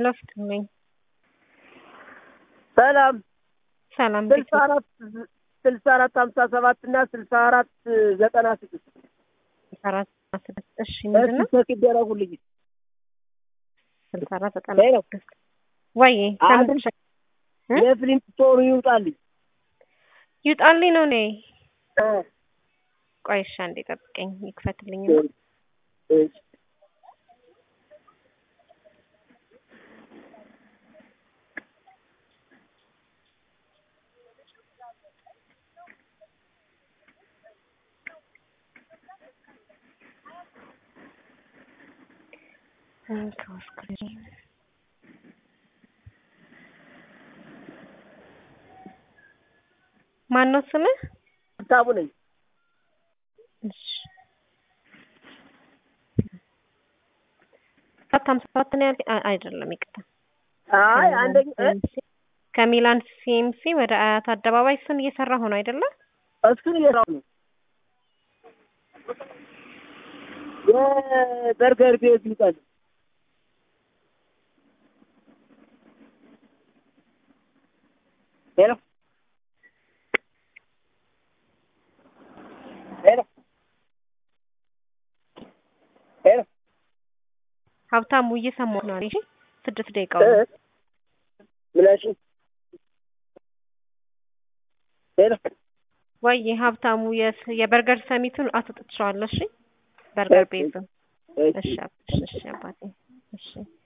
ለፍት ነኝ። ሰላም ሰላም ስልሳ አራት ስልሳ አራት ሀምሳ ሰባት እና ስልሳ አራት ዘጠና ስድስት አራት ስድስት እሺ ምንድን ነው ቼክ ይደረጉልኝ። ስልሳ አራት ዘጠና ሄሎ ስድስት ወይ አንድ ከምንድን ሸ- እ? የፊልም ስቶሪ ይውጣልኝ። ይውጣልኝ ነው እኔ እ፣ ቆይ እሺ አንዴ ጠብቀኝ ይክፈትልኝ እሺ። ማን ነው ስምህ? ሀብታሙ ነኝ። እሺ ሰባት ሀምሳ ሰባት ነው ያልከኝ? አይ- አይደለም ይቅርታ አይ አንደኛ እ፣ ከሚላን ሲኤምሲ ወደ አያት አደባባይ እሱን እየሰራ ሆኖ አይደለ? እሱን እየራው ነው የበርገር ቤት ይውጣል። ሄሎ ሄሎ ሄሎ ሀብታሙ እየሰማሁ ነው። እሺ ስድስት ደቂቃ እ፣ ምናሽ ሄሎ ወይ ሀብታሙ የስ- የበርገር ሰሚቱን አስወጥቼዋለሁ። እሺ በርገር ቤቱን እሺ እሺ አብ- እሺ እሺ አባቴ እሺ